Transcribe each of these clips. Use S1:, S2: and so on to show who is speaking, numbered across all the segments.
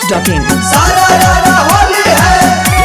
S1: masti.in.
S2: सारा रारा होली है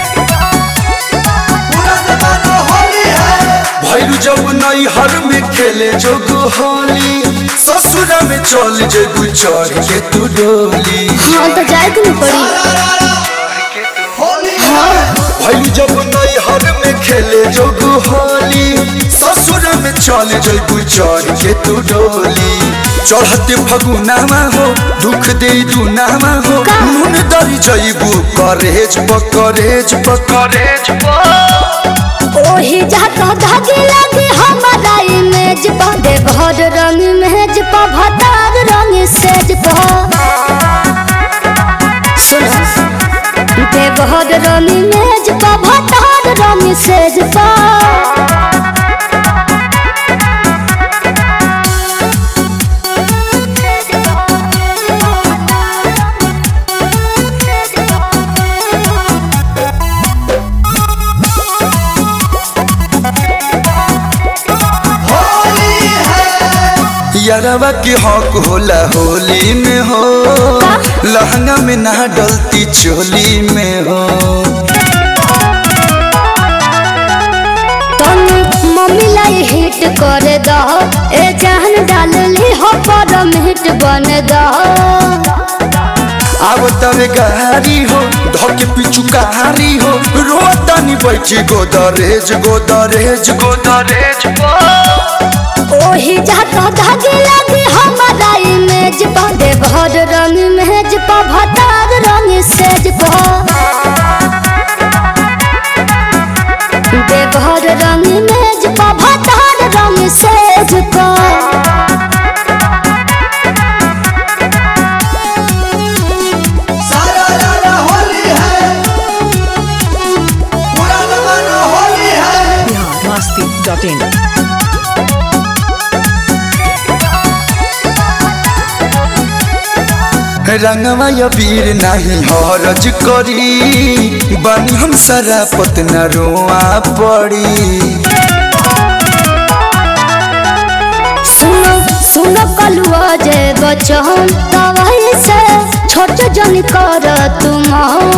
S2: पूरा जमाना होली है
S3: भैरू जब नई हर में खेले जोग होली ससुर में चल जेगु चढ़ के तू डोली
S4: हाँ तो जाए के नहीं पड़ी
S2: सारा रारा होली है
S3: भैरू जब नई हर में खेले जोग होली ससुर में चल जेगु चढ़ के तू डोली चढ़ते फगुनामा हो दुख दे दुनामा हो
S4: का?
S3: नून दरी जैबू करेज पकरेज पकरेज
S4: ओही जाता धागे लगे हमारा इमेज पा दे भर रंग मेज पा भतार रंग सेज पा सुनो दे भर रंग मेज पा भतार रंग सेज पा
S2: होली है
S3: यारवा के हक होला होली में हो लहंगा में ना डलती चोली में हो
S4: तन मम्मी लाई हिट कर दो ए जान डाल ली हो पर हिट बन दो
S3: अब तवे गारी हो धके पिछु कारी हो रोतानी बैठी गोदरेज गोदरेज गोदरेज
S4: ओही जाता धागे लगे हमारा इमेज पा दे भर रंग मेज पा भतार रंग सेज पा दे भर रंग मेज पा भतार रंग सेज पा
S2: सारा रारा होली है पूरा जमाना होली है
S1: Bihar masti.in.
S3: रंगवा या वीर नहीं हरज करी बनी हम सारा पतना रोआ पड़ी
S4: सुनो सुनो कलुआ जे बचन तवाई से छोट जन कर तुम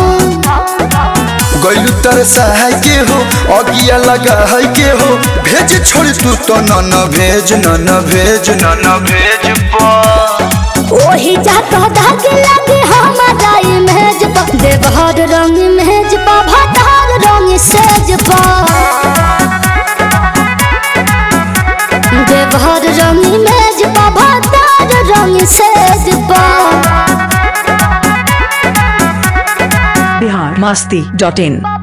S3: गैलू तर सहाय के हो अगिया लगा है के हो भेज छोड़ तू तो न न भेज न न भेज न न भेज पा
S4: ओही जाता धागे लगे हमारा इमेज पा दे भर रंग मेज पा भतार रंग सेज पा दे भर रंग मेज पा भतार रंग सेज पा
S1: Bihar masti.in.